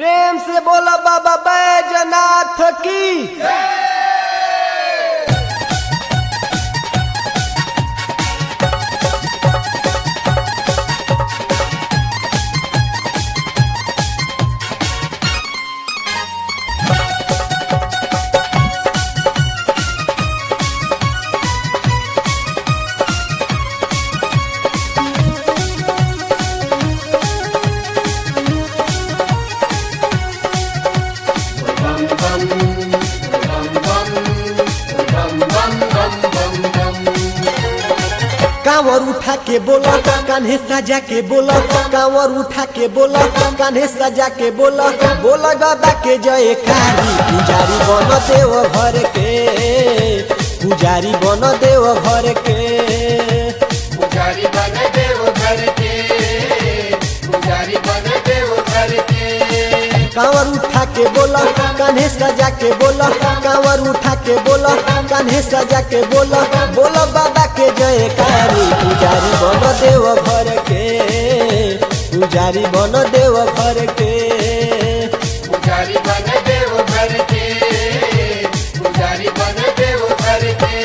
प्रेम से बोला बाबा बैजनाथ की कांवर उठा के बोला कान्हे सजा के बोला कांवर उठा के बोला कान्हे सजा के बोला बोला बाबा के जय कारी पुजारी बन देव घर के पुजारी बन देव घर के पुजारी बन देव घर के पुजारी बन देव घर के कांवर उठा के बोला कान्हे सजा के बोला कांवर उठा के बोला कान्हे सजा के बोला बोला बाबा के जय कारी पुजारी बन देव घर के पुजारी बन देव घर के पुजारी बन देव घर के पुजारी बन देव घर के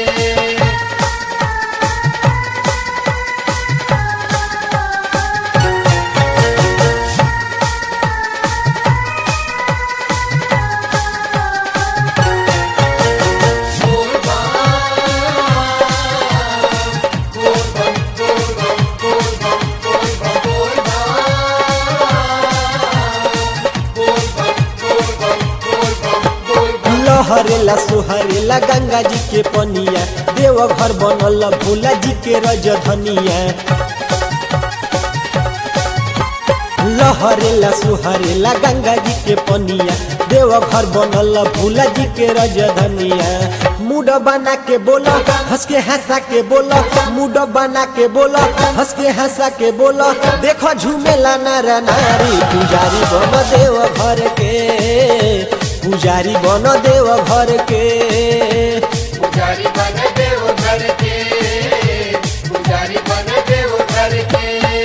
लहरेला सोहरेला गंगा जी के पनिया देव घर बनल भोला जी के रजधनिया लहरेला सोहरेला गंगा जी के पनिया देव घर बनल भोला जी के रजधनिया मुड बना के बोला हंस के हंसा के बोला मुड बना के बोला हंस के हंसा के बोला देखो झूमेला नर नारी पुजारी बन देव घर के पुजारी बन देव घर के पुजारी बन देव घर के पुजारी बन देव घर के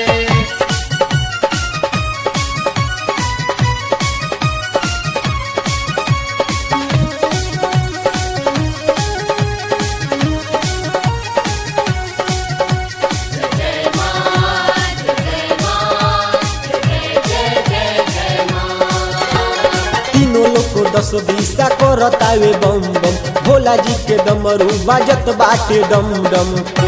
तीनों लोग को दस बीसा करतावे बम बम भोला जी के डमरू बाजत बाटे डम डम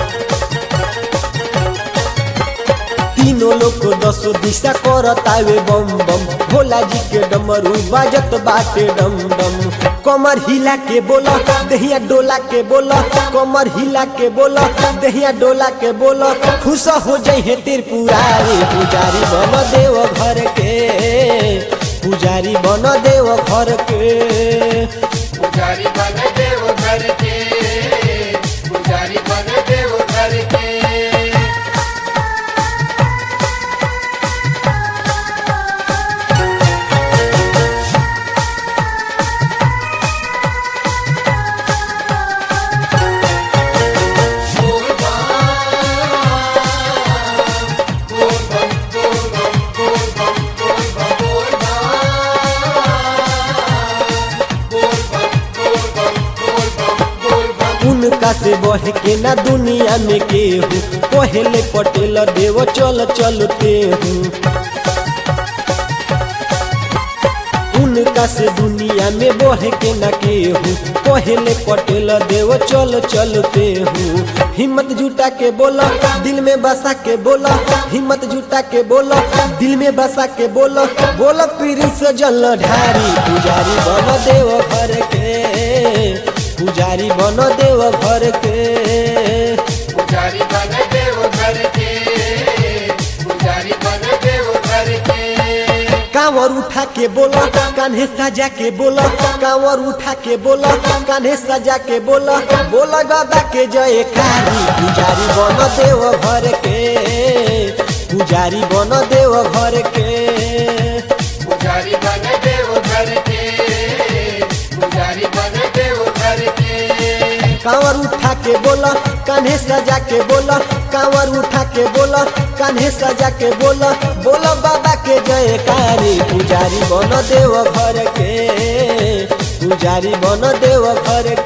तीनों लोग को दस दिशा करतावे बम बम भोला जी के डमरू बाजत बाटे डम डम कमर हिला के बोला दहिया डोला के बोला कमर हिला के बोला दहिया डोला के बोला खुश हो जाई है त्रिपुरारी पुजारी बन देव घर के पुजारी बन देव घर के पुजारी बन देव घर के पुजारी बन देव घर के उनका से बढ़ के ना दुनिया में केहू पहले पटेल देव चल चलते हूँ उनका से दुनिया में बढ़ के ना केहू पहले पटेल देव चल चलते हूँ हिम्मत जुटा के बोला दिल में बसा के बोला हिम्मत जुटा के बोला दिल में बसा के बोला बोला पीरी से जल ढारी पुजारी बन देव घर के पुजारी बन देव घर के पुजारी बन देव घर के पुजारी बन देव घर के कांवर उठा के बोला कान्हे सजा के बोला कांवर उठा के बोला कान्हे सजा के बोला बोला गदा के जय कारी पुजारी बन देव घर के पुजारी बन देव घर के पुजारी बन देव घर के पुजारी बन देव घर के कांवर कांवर उठा के बोला कान्हे सजा के बोला कांवर उठा के बोला कान्हे सजा के बोला बोला बाबा के जयकारी पुजारी बन देव घर के पुजारी बन देव घर